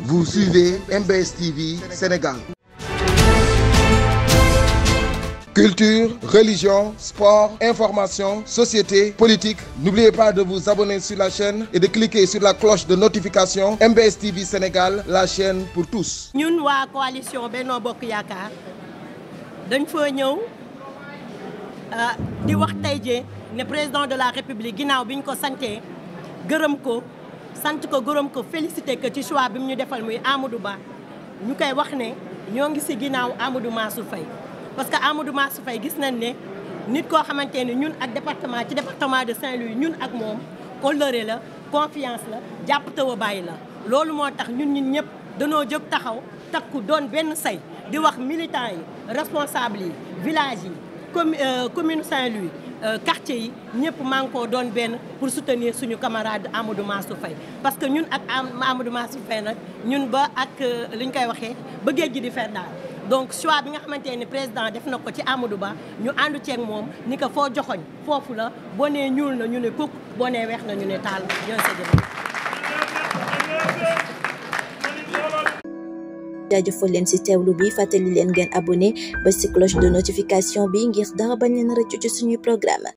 Vous suivez MBS TV Sénégal. Culture, religion, sport, information, société, politique. N'oubliez pas de vous abonner sur la chaîne et de cliquer sur la cloche de notification MBS TV Sénégal, la chaîne pour tous. ñun waa coalition Benno Bokk Yaakaar dañ fa ñëw di wax tey jii ne président de la république ginnaaw bi ñu ko santee gërëm ko sant ko gërëm ko félicité que ci choix bi mu ñu defal muy Amadou Ba ñu koy wax ne ñoo ngi si ginnaaw Amadou Mansour Faye parce que Amadou Mansour Faye gis nañ ne nit koo xamante ne ñun ak département ci département de Saint-Louis ñun ak moom kóllëre la confiance la jàpp taw a bàyyi la loolu moo tax ñun ñun ñëpp danoo jóg taxaw takku doon benn say di wax militants yi responsables yi village yi commune commune Saint-Louis quartier yi ñëpp maa ngi koo doon benn pour soutenir suñu camarade Amadou Mansour Faye parce que ñun ak Amadou Mansour Faye nag ñun ba ak li ñu koy waxee ba géej gi di fer daal donc choix bi nga xamante ne président def na ko ci Amadou Ba ñu àndu ceeg moom ni ko foo joxoñ foofu la boo nee ñuul na ñu ne kukk boo nee weex na ñu ne taal ñoo sa jëf jaajëfal leen ci teewlu bi fàttali leen ngeen abonné ba ci cloche de notification bi ngir dara bañ leen rëccu ci suñuy programme